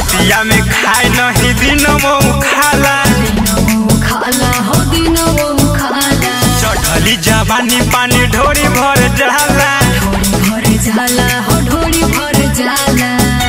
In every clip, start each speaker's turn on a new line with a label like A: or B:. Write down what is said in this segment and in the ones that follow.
A: रतिया में खाए नहीं दिन वो खाला
B: खाला हो दिन वो खाला
A: चढ़ली जवानी पानी ढोरी भर जाला
B: ढोड़ी भर जाला हो ढोड़ी भर जाला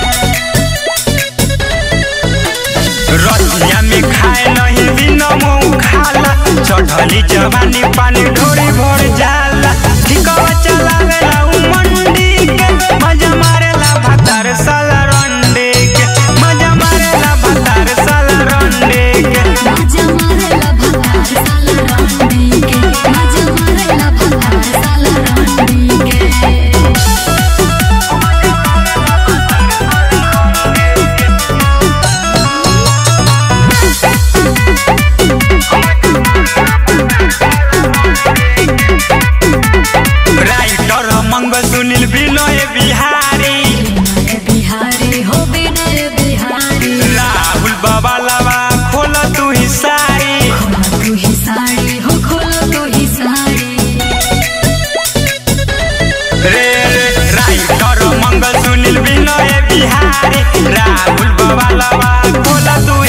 A: रतिया में खाए नहीं दिन वो खाला चढ़ली जवानी पानी ढोरी भर जाला ठिकवा चलावेला उ मंडी के मजा मारेला भातार साला रंडे के मजा मारेला भातार साला रंडे के
B: मजा मारेला भतार साला रंडी के मजा मारेला भतार साला रंडी के
A: राइटर मंग सुनील बिनय बिहारी
B: विनय बिहारी हो विनय बिहारी
A: राहुल बाबा लावा खोल तू ही सारी
B: खोला तू ही साड़ी हो खोला तू ही साड़ी
A: रे रे राइटर मंग सुनील बिनय बिहारी राहुल बाबा लावा खोल तू